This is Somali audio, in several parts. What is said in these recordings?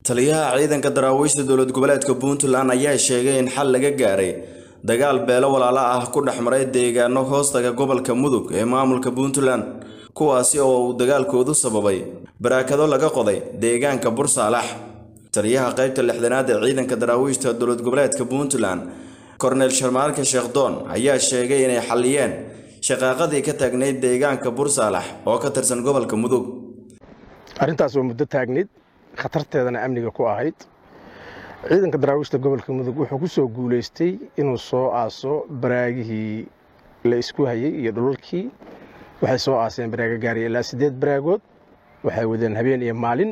taliyaha ciidanka daraawiishta dowlad goboleedka puntland ayaa sheegay in xal laga gaaray dagaal beelo walaalo ah ku dhex maray deegaano hoostaga gobolka mudug ee maamulka puntland kuwaasi oo uu dagaalkoodu sababay baraakado laga qoday deegaanka bursaalax taliyaha qaybta lixdanaad ee ciidanka daraawiishta dowlad goboleedka puntland korneel sharmaarka sheekhdoon ayaa sheegay inay xalliyeen shaqaaqadii ka taagnayd deegaanka bursaalax oo ka tirsan gobolka mudug arrintaas waa muddo taagnayd khatarteedana amniga ku ahayd ciidanka daraawiishta gobolka mudug wuxuu ku soo guulaystay inuu soo aaso baraagihii la isku hayey iyo dhulalkii waxay soo aaseen baraago gaaraya ilaa siddeed baraagood waxay wadeen habeen iyo maalin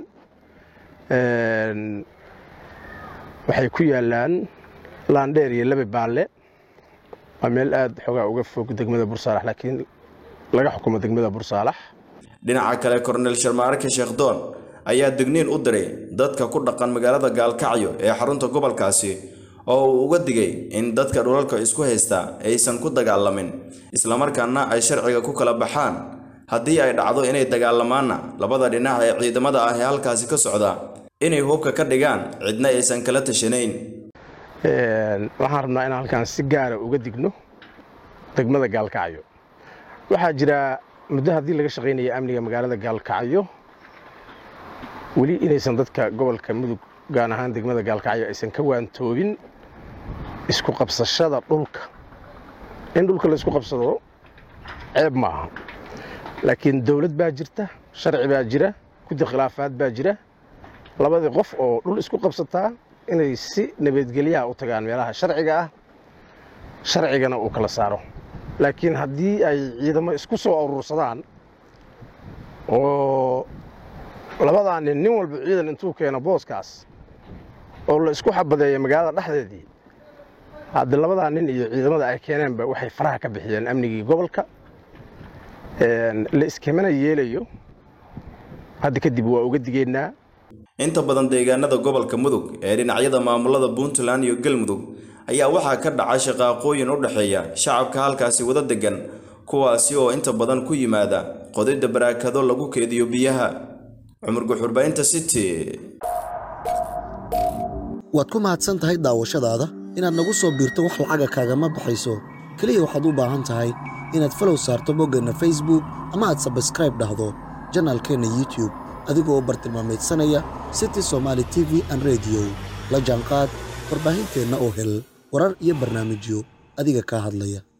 waxay ku yaalaan laandheer iyo labe baalle waa meel aad xoogaa uga fog degmada bursaalax laakiin laga xukumo degmada bursaalax dhinaca kale korneel sharmaarke sheekhdoon ayaa digniin u diray dadka ku dhaqan magaalada gaalkacyo ee xarunta gobolkaasi oo uu uga digay in dadka dhulalka isku haysta aysan ku dagaalamin islamarkaana ay sharciga ku kala baxaan haddii ay dhacdo inay dagaalamaanna labada dhinac ee ciidamada ah ee halkaasi ka socda inay hubka ka dhigaan cidna aysan kala tashanayn waxaan rabnaa inaan halkaan si gaara uga digno degmada gaalkacyo waxaa jira muddo haddii laga shaqaynaya amniga magaalada gaalkacyo weli inaysan dadka gobolka mudug gaan ahaan degmada gaalkacyo aysan ka waantoobin isku qabsashada dhulka in dhulka la isku qabsado ceeb ma aha laakiin dowlad baa jirta sharci baa jira guddi khilaafaad baa jira labadii qof oo dhul isku qabsataa inay si nabadgelyaha u tagaan meelaha sharciga ah sharcigana uu kala saaro laakiin haddii ay ciidamo isku soo aruursadaan oo labadaa nin nin walba ciidan intuu keeno booskaas oo la isku xabadeeya magaalada dhexdeedii haddi labadaa nin iyo ciidamada ay keeneenba waxay faraha ka bixiyeen amnigii gobolka la iskimana yeelayo hadda kadib waa uga digeynaa inta badan deegaanada gobolka mudug ee dhinacyada maamulada puntland iyo galmudug ayaa waxaa ka dhaca shaqaaqooyin u dhexeeya shacabka halkaasi wada degan kuwaasi oo inta badan ku yimaada qodidda baraakado lagu keediyo biyaha cumar guxurbaynta city waad ku mahadsan tahay daawashadaada inaad nagu soo biirto wax lacaga kaagama baxayso keliya waxaad u baahan tahay inaad falow saarto boggeenna facebook ama aad sabskraib dhahdo janaalkeenna youtube adigoo bartilmaamaydsanaya city somaali t v an rediyo la jaanqaad warbaahinteenna oo hel warar iyo barnaamijyo adiga kaa hadlaya